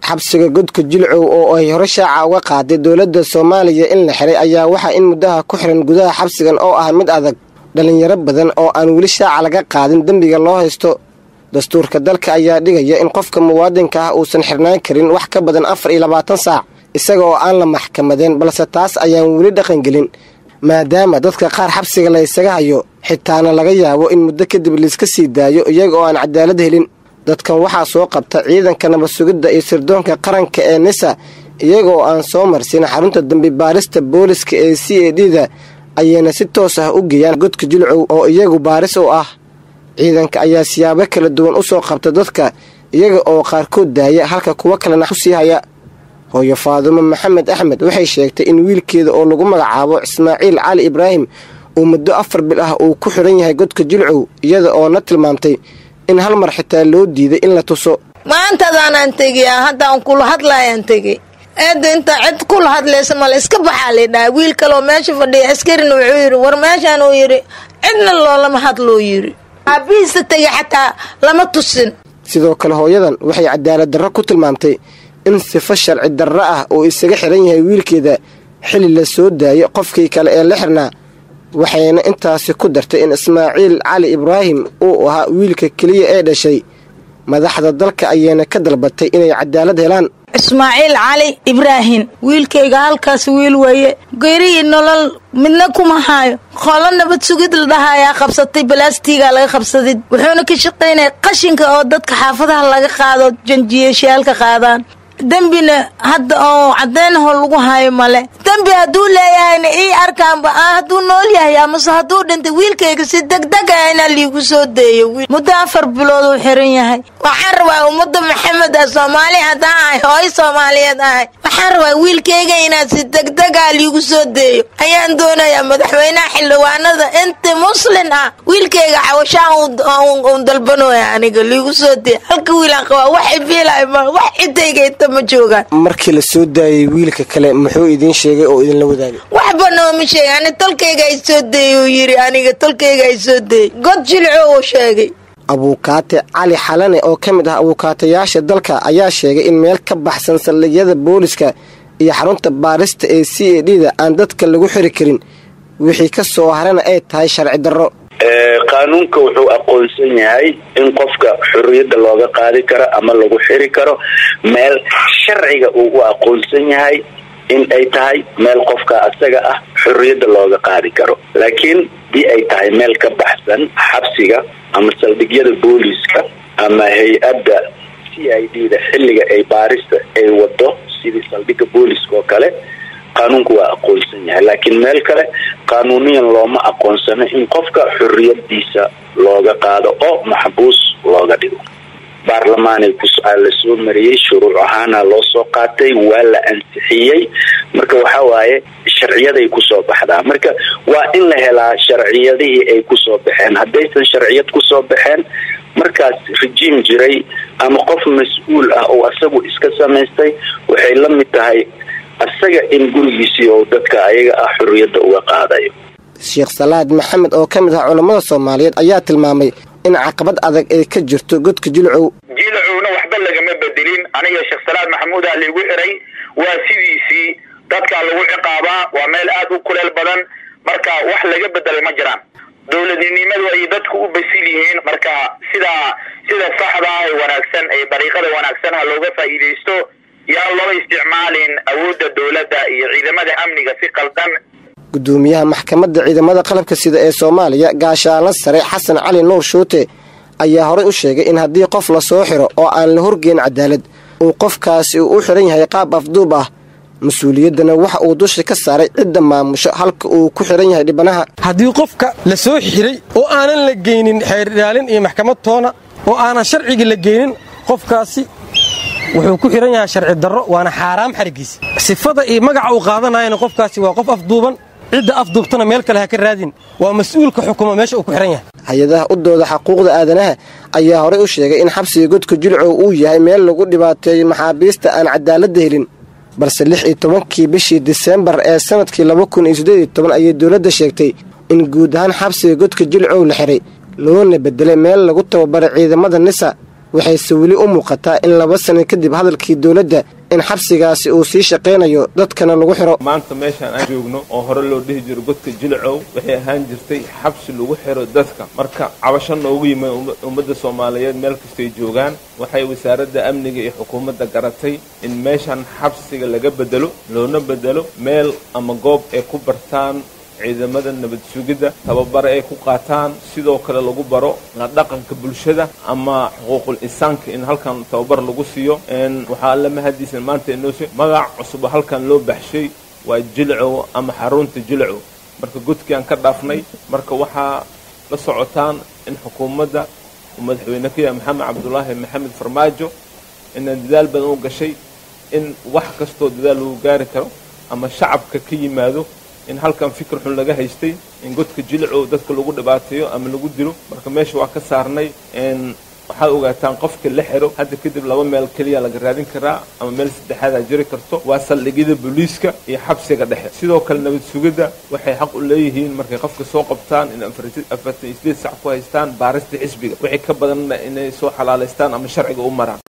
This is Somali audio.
xabsiga godka jilcow oo ay hore shaaca uga qaaday dowladda soomaaliya in la xiray ayaa waxaa in muddaha ku xiran gudaha xabsigan oo ah mid adag dhallinyaro badan oo aan weli shaaca laga qaadin dembiga loo haysto dastuurka dalka ayaa dhigaya in qofka muwaadinka ah uusan xirnaan karin wax ka badan afar iyo labaatan saac isaga oo aan la maxkamadeen balse taas ayaan weli dhaqangelin maadaama dadka qaar xabsiga la ysaga hayo xitaana laga yaabo in muddo kadib layska sii daayo iyaga oo aan cadaalad helin dadkan waxaa soo qabta ciidanka nabad sugidda iyo sirdoonka qaranka ee nisa iyaga oo aan soo marsin xarunta dambi baarista booliska ee c a d da ayayna si toos ah u geeyaan godka jilcow oo iyagu baaris u ah ciidanka ayaa siyaabo kala duwan u soo qabta dadka iyaga oo qaarkood daaya halka kuwo kalena usii haya hooyo faadumo maxamed axmed waxay sheegtay in wiilkeeda oo lagu magacaabo ismaaciil cali ibraahim uu muddo afar bil ah uu ku xidhan yahay godka jilcow iyada oo na tilmaamtay in hal mar xitaa loo diiday in la tuso maantadaanaan tegiyaa haddaan kula hadlaayaan tegey eedda intaa cid kula hadlaysa male iska baxaa laydhaha wiil kaloo meesha fadhiya askarina wuxuu yidhi war meeshaan uu yidhi cidna loolama hadloo yidhi aabihiisa tegay xataa lama tusin sidoo kale hooyadan waxay cadaalad darro ku tilmaamtay in sifo sharci darro ah uu isaga xiran yahay wiilkeeda xili la soo daayo qofkii kale ee la xirnaa waxayna intaasi ku dartay in ismaaciil cali ibraahim uu ahaa wiilka keliya ee dhashay madaxda dalka ayayna ka dalbatay inay cadaalad helaan ismaaciil cali ibraahim wiilkayga halkaas wiil weeye geerihii nolol midna kuma haayo qolo nabad sugid la dhahayaa qabsatay balaastigaa laga qabsaday wuxuuna ka shaqaynaya qashinka oo dadka xaafadaha laga qaado janjiyeeshayaalka qaadaan dembina hadda oo caddeynahoo lagu hayo male dembi hadduu leeyahayna ii arkaanba hadduu nool yahay amase hadduu dhintay wiilkayga si degdeg ah inaa liigu soo deeyo muddo afar bilood uu xiran yahay waxaan rabaa ummadda maxamed ah soomaali haddaan ahay hooy soomaaliyeed ahay waxaan rabaa wiilkayga inaad si degdeg ah liigu soo deeyo ayaan doonayaa madaxweynaha xildhibaanada inta muslin ah wiilkayga cawashaan un dalbanooya aniga liigu soo deeyo halka wiilaan qabaa wax ifiilay ma wax cidayga inta ma joogaan markii la soo daayay wiilka kale muxuu idiin sheegay oo idinla wadaagay waxba nooma sheega ani tolkayga ay soo deeyey uu yidhi aniga tolkayga ay soo deeyey god jilco uu sheegay abuukaate cali xalane oo ka mid ah abuukaatayaasha dalka ayaa sheegay in meel ka baxsan saldhigyada booliska iyo xarunta baarista ee c a d da aan dadka lagu xiri karin wixii ka soo harana ay tahay sharci darro qaanuunka wuxuu aqoonsan yahay in qofka xorriyadda looga qaadi karo ama lagu xiri karo meel sharciga uu u aqoonsan yahay in ay tahay meel qofka asaga ah xorriyadda looga qaadi karo laakiin dii ay tahay meel ka baxsan xabsiga ama saldhigyada booliiska ama hay-adda c i d da xilliga ay baarista ay wado sidii saldhigga booliiska oo kale qaanuunku waa aqoonsan yahay laakiin meel kale qaanuuniyan looma aqoonsano in qofka xorriyadiisa looga qaado oo maxbuus looga dhigo baarlamaanay la soo mariyey shuruuc ahaana loo soo qaatay waa la ansixiyey marka waxa waaye sharciyaday kusoo baxdaa marka waa in la helaa sharciyadihii ay kusoo baxeen haddaysan sharciyad kusoo baxeen markaas rejiim jiray ama qof mas-uul ah oo asagu iska samaystay waxay la mid tahay asaga in gurigiisii oo dadka ayaga ah xorriyadda uga qaadayo sheekh salaad maxamed oo ka mid ah culammada soomaaliyeed ayaa tilmaamay in caqabad adag ay ka jirto godka jilcow jilcowna waxba lagama bedelin aniga sheekh salaad maxamuudaa liigu xiray waa sidiisii dadkaa lagu ciqaabaa waa meel aad u kuleel badan marka wax laga bedelay ma jiraan dowladnimadu ay dadku u basil yihiin marka sidaa sida saxda ah ee wanaagsan ee dariiqada wanaagsan ha looga faa'iidaysto yaan looga isticmaalin awoodda dowladda iyo ciidamada amniga si qaldan gudoomiyaha maxkamadda ciidamada qalabka sida ee soomaaliya gaashaanla sare xasan cali nuur shuute ayaa horey u sheegay in haddii qof la soo xiro oo aan la horgeyn cadaalad uu qofkaasi uu u xiran yahay qaab afduub ah mas-uuliyaddana waxa uu dusha ka saaray cidda maamusho halka uu ku xiran yahay dhibanaha haddii qofka la soo xiray oo aanan la geynin xeerdhaalin iyo maxkamad toona oo aanan sharcigii la geynin qofkaasi wuxuu ku xihan yahay sharci darro waana xaaraam xarigiisa sifada iyo magaca uu qaadanayana qofkaasi waa qof afduuban cidda afduubtana meel kale ha ka raadin waa mas-uulka xukuma meesha uu ku xihan yahay hay-adaha u dooda xaquuqda aadanaha ayaa horey u sheegay in xabsiga godka jilcow uu yahay meel lagu dhibaateeyo maxaabiista aan cadaaladda helin balse lix iyo tobankii bishii diseembar ee sanadkii laba kun iyo siddeed iyo toban ayay dowladda sheegtay in guud ahaan xabsiga godka jilcow la xiray loona bedelay meel lagu tababaray ciidamada nisa waxayse weli u muuqataa in laba sano kadib hadalkii dowladda in xabsigaasi uu sii shaqaynayo dadkana lagu xiro maanta meeshaan aan joogno oo hore loo dhihi jiro godka jilcow waxay ahaan jirtay xabsi lagu xiro dadka marka cabasho noogu yimi ummadda soomaaliyeed meel kastay joogaan waxay wasaaradda amniga iyo xukuumadda garatay in meeshaan xabsiga laga bedelo loona bedelo meel ama goob ay ku bartaan ciidamada nabad sugidda tababare ay ku qaataan sidoo kale lagu baro la dhaqanka bulshada ama xuquuqul insaanka in halkan tababar lagu siiyo waxaa alla mahadiisan maanta inoo magac cusub halkan loo baxshay waa jilcow ama xarunta jilcow marka godkii aan ka dhaafnay marka waxaa la socotaan in xukuumadda uu madaxweyne ka yahay maxamed cabdulaahi maxamed farmaajo inaan dadaal badan u gashay in wax kastoo dadaal lagu gaari karo ama shacabka ka yimaado in halkan fikir xun laga haystay in godka jilcow dadka lagu dhibaateeyo ama lagu dilo marka meesha waa ka saarnay waxaad ogaataan qofka la xiro hadda kadib laba meel keliya laga raadin karaa ama meel saddexaadaa jiri karto waa saldhigyada booliiska iyo xabsiga dhexe sidoo kale nabad sugidda waxay xaq u leeyihiin markay qofka soo qabtaan in afartan iyo sideed sac ku haystaan baarista xisbiga wixii ka badanna inay soo xalaalaystaan ama sharciga u maraan